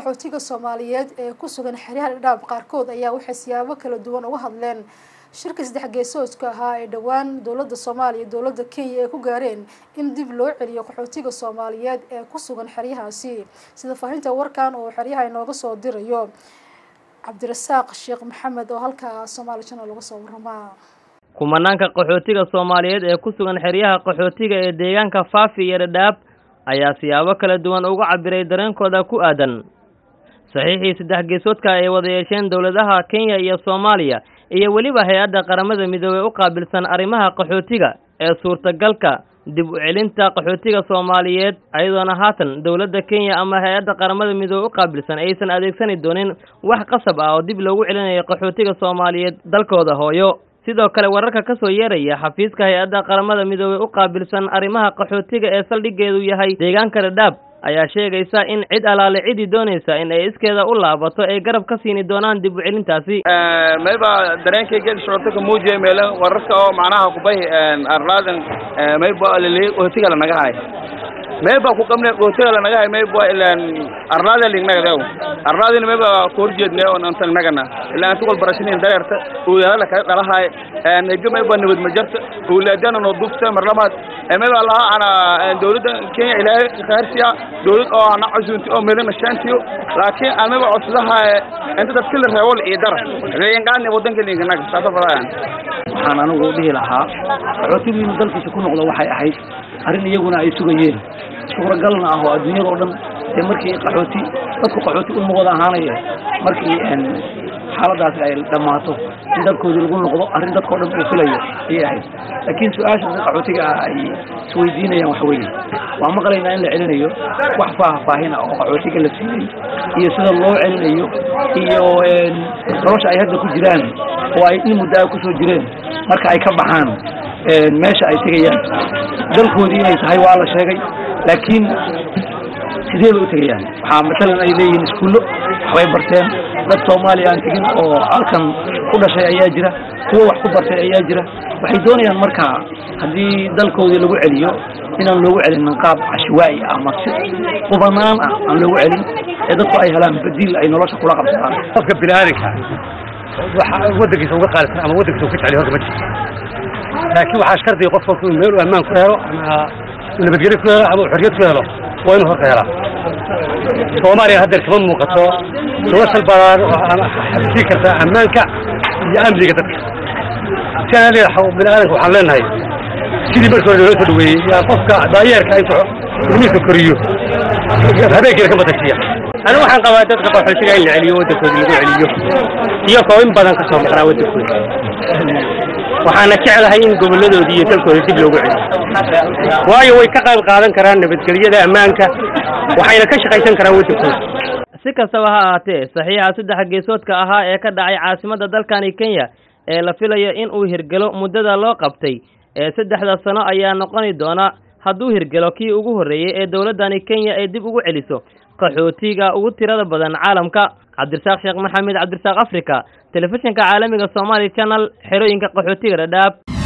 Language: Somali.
qaxootiga soomaaliyeed ee ku sugan xeryaha dhadhaab qaarkood ayaa waxay siyaabo kala duwan uga hadleen shirka saddex geesoodka ahaa ee dhowaan dowladda soomaaliya iyo dowladda kenya ay ku gaareen in dib loo celiyo qaxootiga soomaaliyeed ee ku sugan xeryahaasi sida faahinta warkan oo xeryaha inooga soo dirayo cabdirasaaq sheekh maxamed oo halkaa somaali channel uga soo waramaa kumanaanka qaxootiga soomaaliyeed ee ku sugan xeryaha qaxootiga ee deegaanka faafi iyo dhadhaab ayaa siyaabo kala duwan uga cabiray dareenkooda ku aadan saxiixii saddex geesoodka ay wada yeesheen dowladaha kenya iyo soomaaliya iyo weliba hay-adda qaramada midoobey u qaabilsan arrimaha qaxootiga ee suurtagalka dib u celinta qaxootiga soomaaliyeed ayadoona haatan dowladda kenya ama hay-adda qaramada midoobe u qaabilsan aysan adeegsani doonin wax qasab ah oo dib loogu celinayo qaxootiga soomaaliyeed dalkooda hooyo sidoo kale wararka ka soo yeeraya xafiiska hay-adda qaramada midoobey u qaabilsan arrimaha qaxootiga ee saldhigeedu yahay deegaanka dhadhaab ayaa sheegaysa in cid alaale cidii doonaysa in ay iskeeda u laabato ay garab ka siini doonaan dib u celintaasi mayba dareenkayga socota ka muujiyay meelo wararka oo macnaha kubay arlaadan mayba lili qootiga la naga hay mayba ku qabne qootiga la naga hay mayba ilaan arlaada lignaga dew arlaadina mayba ku horjeedne on antan nagana ilaan tuqol barashinin dareerta uyaala kala dhalahay ega mayba nabad majarta ulaadana noo dufta marlamaad mayba laha ana dowladda kenya ilaahay khayrsiya dowlad oo ana casuunti oo meelana shaantiyo laakiin aan mayba codsadaha inta dadka la reebo la iidara reeyanqaani wadanka linkanaga saasa fadayaan waxaan anigu dhihi lahaa qaxootigu inuu dalkiisa ku noqdo waxay ahayd arrin iyaguna ay sugayeen suuragalna ah oo adduunyada oo dhan dee markii qaxooti dadku qaxooti u noqod ahaanaya markii xaaladaasi ay dhammaato in dalkoodii lagu noqdo arrin dadkao dhan uu filayo ayay ahayd laakiin su-aasha dadka qaxootiga ah ay isweydiinayaan waxa weeye waa maqlaynaa in la celinayo wax faahfaahina oo qaxootiga la siiyey iyo sida loo celinayo iyo nolosha ay hadda ku jiraan oo ay in muddo a kusoo jireen marka ay ka baxaan meesha ay tegayaan dalkoodii inay tahay waa la sheegay laakiin sidee bay u tegayaan waxaa matalan ay leeyihiin iskuullo waxbay barteen dad soomaaliya aan tegin oo halkan ku dhashay ayaa jira kuwo wax ku bartay ayaa jira waxay doonayaan markaa haddii dalkoodii lagu celiyo inaan loogu celinin qaab cashwaa'i ah ama si qubanaan ah aan loogu celin ee dadku ay helaan badiil ay nolosha kula qabsadaan qofka bini'aadanka waxa waddankiisa uga qaalisan ama waddankiisa uga jecel horta ma jirto laakiin waxaa shardiga qof kolka meel uu ammaan ku helo ama nabadgelyo ku helo ama xorriyad ku helo waa inuu horta helaa soomaaliya haddeer kama muuqato noloshal balaado xabsii karta ammaanka iyo amniga dadka si aan leeyahay bini'aadanka waxaan leenahay sidii markii hore loo soo dhaweeyey yaa qofka daayeerka intuu ilmihiisa koriyo habeenkiina ka matajiya anigu waxaan qabaa dadka qaxootiga in la celiyo waddankooda lagu celiyo iyagoo in badan ka soo maqnaa waddankooda waxaana jeclahay in gobolladoodii iyo dalkooda dib loogu celiyo waayo way ka qayb qaadan karaan nabadgelyada ammaanka waxayna ka shaqaysan karaan waddankooda si kastaba ha ahaatee saxiixa saddex geesoodka ahaa ee ka dhacay caasimadda dalkani kenya ee la filayo in uu hirgelo muddada loo qabtay ee saddexda sano ayaa noqoni doona hadduu hirgelo kii ugu horreeyey ee dowladdani kenya ay dib ugu celiso qaxootiga ugu tirada badan caalamka cabdirasaaq sheekh maxamed cabdirasaaq africa telefishinka caalamiga somaali channel xerooyinka qaxootiga dhadhaab